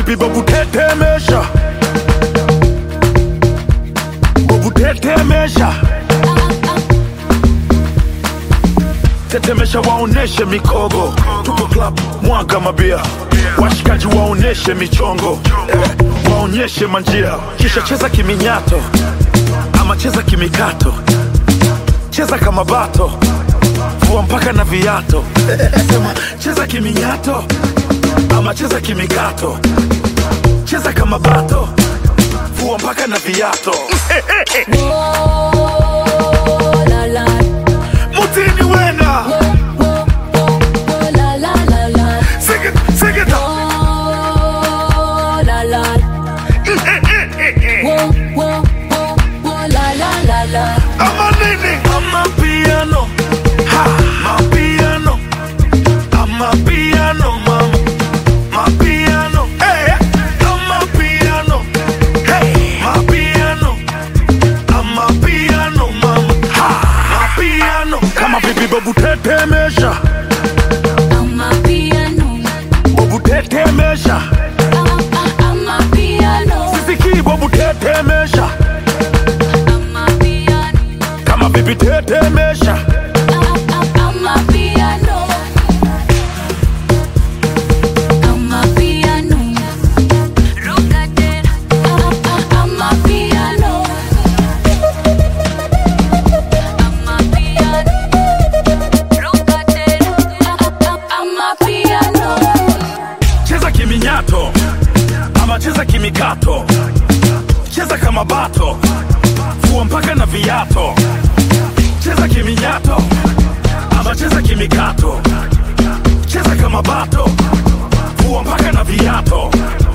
vipi babu tetemesha babu tetemesha tetemesha waoneshe mikogo tuko club mwaga mabia washikaji waoneshe michongo eh, waonyeshe manjia kisha cheza kiminyato ama cheza kimikato cheza kama bato vua mpaka na viato sema cheza kiminyato ama cheza kimikato cheza kama bato vua mpaka na viato Oh, la la. mutini wena Oh, oh, oh, la la la la. Sing it, sing it. Oh, la la. Oh, oh, oh, oh, la la la la. ama nini ama piano ha mapiano ama piano mama mapiano hey ama piano hey mapiano ama piano mama ha mapiano kama vipi babu tetemesha Amapiano. babu tetemesha Ah, ah, amapiano. sisiki babu tetemesha Amapiano. kama vipi tetemesha Ah, ah, amapiano. Amapiano. Rockadera. Ah, ah, amapiano. Amapiano. Rockadera. Ah, ah, amapiano. cheza kiminyato ama cheza kimikato cheza kama bato fua mpaka na viato cheza kiminyato ama cheza kimikato cheza kama bato fua mpaka na viato